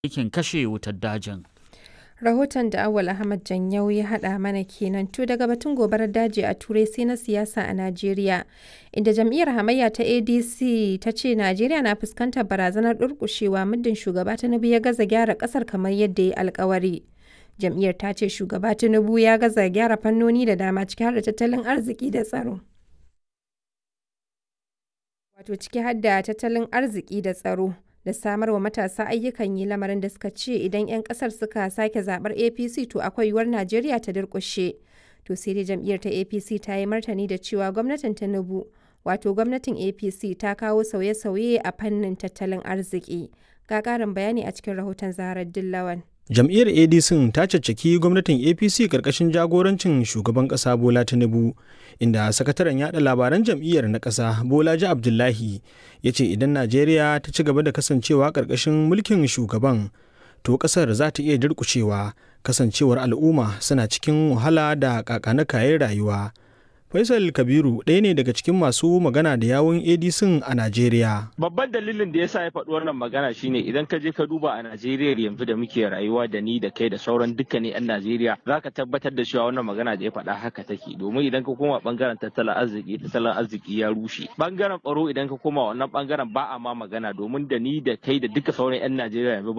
aikin kashe wutar dajin. Rahoton da Awal Ahmad Janyau ya haɗa mana kenan to daga batun gobarar daji a Turai sai na siyasa a Najeriya. Inda jam'iyyar hamayya ta ADC ta ce Najeriya na fuskantar barazanar durƙushewa muddin shugaba Tinubu ya gaza gyara ƙasar kamar yadda ya alkawari. Jam'iyyar ta ce shugaba Tinubu ya gaza gyara fannoni da dama ciki har da tattalin arziki da tsaro. Wato ciki har da tattalin arziki da tsaro. da samar wa matasa ayyukan yi lamarin da suka ce idan 'yan kasar suka sake zabar apc to akwai yiwuwar najeriya ta durkushe to sai dai jam'iyyar ta apc ta yi martani da cewa gwamnatin tinubu wato gwamnatin apc ta kawo sauye-sauye a fannin tattalin arziki ga karin bayani a cikin rahoton zaharar dillawan jam'iyyar adc ta caccaki gwamnatin apc karkashin jagorancin shugaban kasa bola tinubu inda sakataren yada labaran jam'iyyar na kasa bolaji abdullahi ya ce idan najeriya ta ci gaba da kasancewa karkashin mulkin shugaban to kasar za ta iya durkushewa kasancewar al'umma suna cikin wahala da kakanakayen rayuwa Faisal Kabiru ɗaya ne daga cikin masu magana da yawun ADC a Najeriya. Babban dalilin da yasa ya faɗi wannan magana shine idan ka je ka duba a Najeriya yanzu da muke rayuwa da ni da kai da sauran dukkanin 'yan Najeriya za ka tabbatar da cewa wannan magana da ya faɗa haka take domin idan ka koma bangaren tattalin arziki tattalin arziki ya rushe. Bangaren tsaro idan ka koma wannan bangaren ba a ma magana domin da ni da kai da duka sauran 'yan Najeriya yanzu